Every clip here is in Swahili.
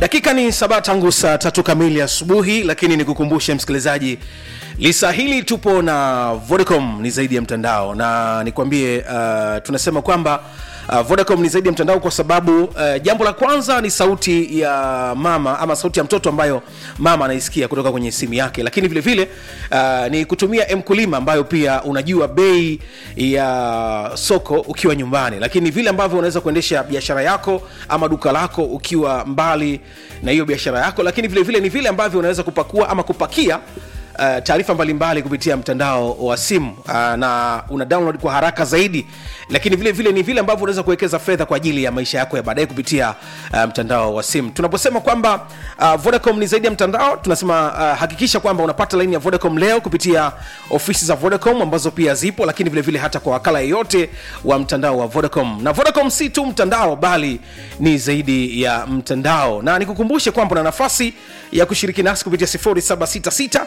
dakika ni saba tangu saa tatu kamili asubuhi lakini nikukumbushe msikilizaji lisa hili tupo na vodacom ni zaidi ya mtandao na nikwambie uh, tunasema kwamba uh, vodacom ni zaidi ya mtandao kwa sababu uh, jambo la kwanza ni sauti ya mama ama sauti ya mtoto ambayo mama anaisikia kutoka kwenye simu yake lakini vile vile uh, ni kutumia mkulima ambayo pia unajua bei ya soko ukiwa nyumbani lakini vile ambavyo unaweza kuendesha biashara yako ama duka lako ukiwa mbali na hiyo biashara yako lakini vile vile ni vile ambavyo unaweza kupakua ama kupakia Uh, taarifa mbalimbali kupitia mtandao wa simu uh, na una download kwa haraka zaidi lakini vile vile ni vile ambavyo unaweza kuwekeza fedha kwa ajili ya maisha yako ya baadaye kupitia uh, mtandao wa simu tunaposema kwamba uh, vodacom ni zaidi ya mtandao tunasema uh, hakikisha kwamba unapata laini ya vodacom leo kupitia ofisi za vodacom ambazo pia zipo lakini vile vile hata kwa wakala yeyote wa mtandao wa vodacom na vodacom si tu mtandao bali ni zaidi ya mtandao na nikukumbushe kwamba una nafasi ya kushiriki nasi kupitia 0766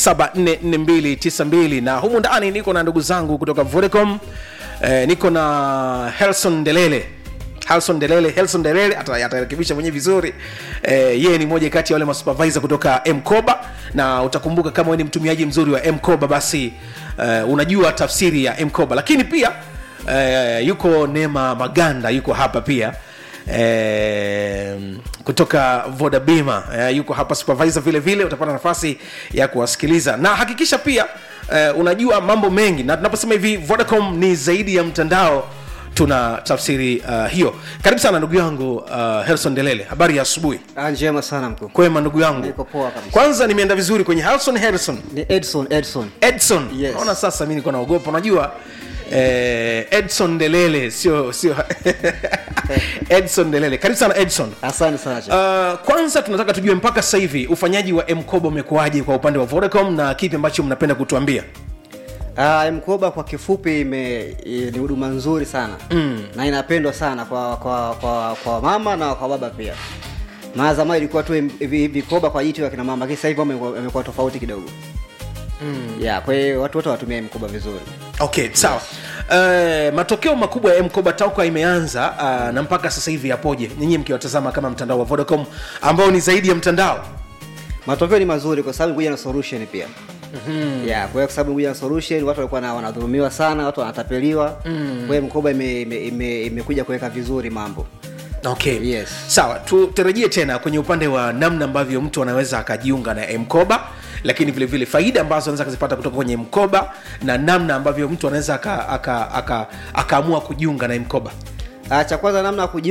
744292 na humu ndani niko na ndugu zangu kutoka vodacom eh, niko na helson delele Halson Delele, Helson Delele ata- atarekebisha mwenyewe vizuri. Eh, yeye ni moja kati ya wale masupervisor kutoka Mkoba na utakumbuka kama wewe ni mtumiaji mzuri wa Mkoba basi eh, unajua tafsiri ya Mkoba. Lakini pia eh, yuko Neema Maganda yuko hapa pia eh, kutoka Voda Bima eh, yuko hapa supervisor vile vile utapata nafasi ya kuwasikiliza na hakikisha pia eh, unajua mambo mengi na tunaposema hivi Vodacom ni zaidi ya mtandao tuna tafsiri uh, hiyo karibu sana ndugu yangu uh, helson delele habari ya asubuhi Ah, njema sana mkuu kwema ndugu yangu Niko poa kabisa. kwanza nimeenda vizuri kwenye helson harrison ni edson edson edson Yes. naona sasa mi niko naogopa unajua eh, edson delele sio sio edson delele karibu sana edson asante sana cha Uh, kwanza tunataka tujue mpaka sasa hivi ufanyaji wa mkoba umekuwaje kwa upande wa vodacom na kipi ambacho mnapenda kutuambia Ah, mkoba kwa kifupi ime, i- ni huduma nzuri sana mm. na inapendwa sana kwa kwa kwa, kwa mama na kwa baba pia maana zamani ilikuwa tu im- vi- vikoba kwa jitu ya kina mama lakini sasa hivi wamekuwa wamekuwa tofauti kidogo mm. yeah, kwa hiyo watu wote watumia mkoba vizuri okay sawa Uh, matokeo makubwa ya mkoba tauka imeanza uh, na mpaka sasa hivi yapoje nyinyi mkiwatazama kama mtandao wa vodacom ambao ni zaidi ya mtandao matokeo ni mazuri kwa sababu kuja na solution pia mm-hmm. yeah, kwa hiyo kwa sababu kuja na solution watu walikuwa na- wanadhulumiwa sana watu wanatapeliwa mm. kwa hiyo mkoba imekuja ime, ime, imekuja kuweka vizuri mambo okay Yes. sawa tutarajie tena kwenye upande wa namna ambavyo mtu anaweza akajiunga na mkoba lakini vile vile faida ambazo anaweza akazipata kutoka kwenye mkoba na namna ambavyo mtu anaweza akaamua aka, aka, aka akaamua kujiunga na mkoba Ah, cha kwanza namna ya kuji